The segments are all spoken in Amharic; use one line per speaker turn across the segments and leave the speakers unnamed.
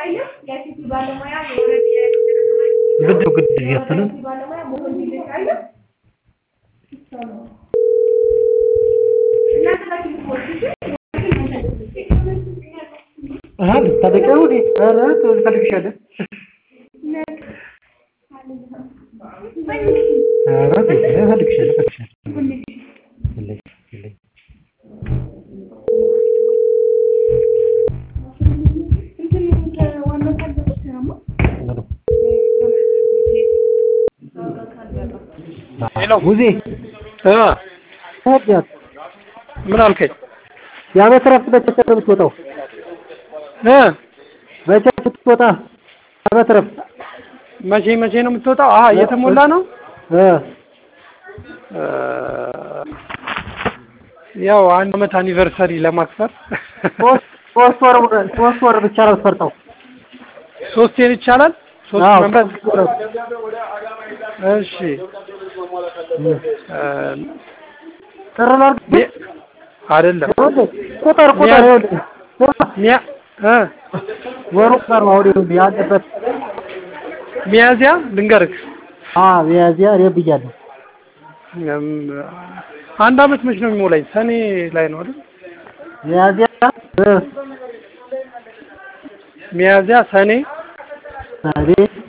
ግድ ግድ እያፈንን አሃ ልታደቂያው ዲ ኧረ ትፈልግሻለህ ኧረ እፈልግሻለሁ እፈልግሻለሁ የለኝም የለኝም
ሄሎ
ሙዜ
እ
ታዲያት
ምን አልከኝ?
የዓመት እረፍት መቼ ነው የምትወጣው?
እ
መቼ ስትወጣ የዓመት እረፍት
መቼ መቼ ነው የምትወጣው? አሀ እየተሞላ ነው።
እ
እ ያው አንድ አመት አኒቨርሰሪ ለማክበር
ሶስት ሶስት ወር ሶስት ወር ብቻ ነው የምትፈርጠው።
ሶስቴን ይቻላል። ሶስት
አዎ
መምረጥ
ሶስት ወር
እሺ እ
ጥር ላድርግ
ሚ- አይደለም
ይኸውልህ ቁጥር ቁጥር ይኸውልህ ስማ
ሚያ እ
ወሩ ቁጥር ነው አሁን ይኸውልህ ያለበት
ሚያዚያ ልንገርህ
አ ሚያዝያ እኔ ብያለሁ
እም፣ አንድ አመት መች ነው የሚሞላኝ? ሰኔ ላይ ነው አይደል?
ሚያዝያ እ
ሚያዚያ፣ ሰኔ፣
ሰኔ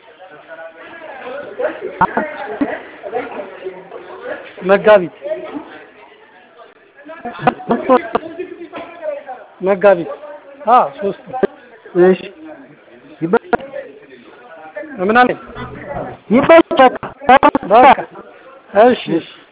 መጋቢት መጋቢት አ ሶስት
እሺ ይበ-
ምን አለኝ?
ይበቃል
በቃ እሺ እሺ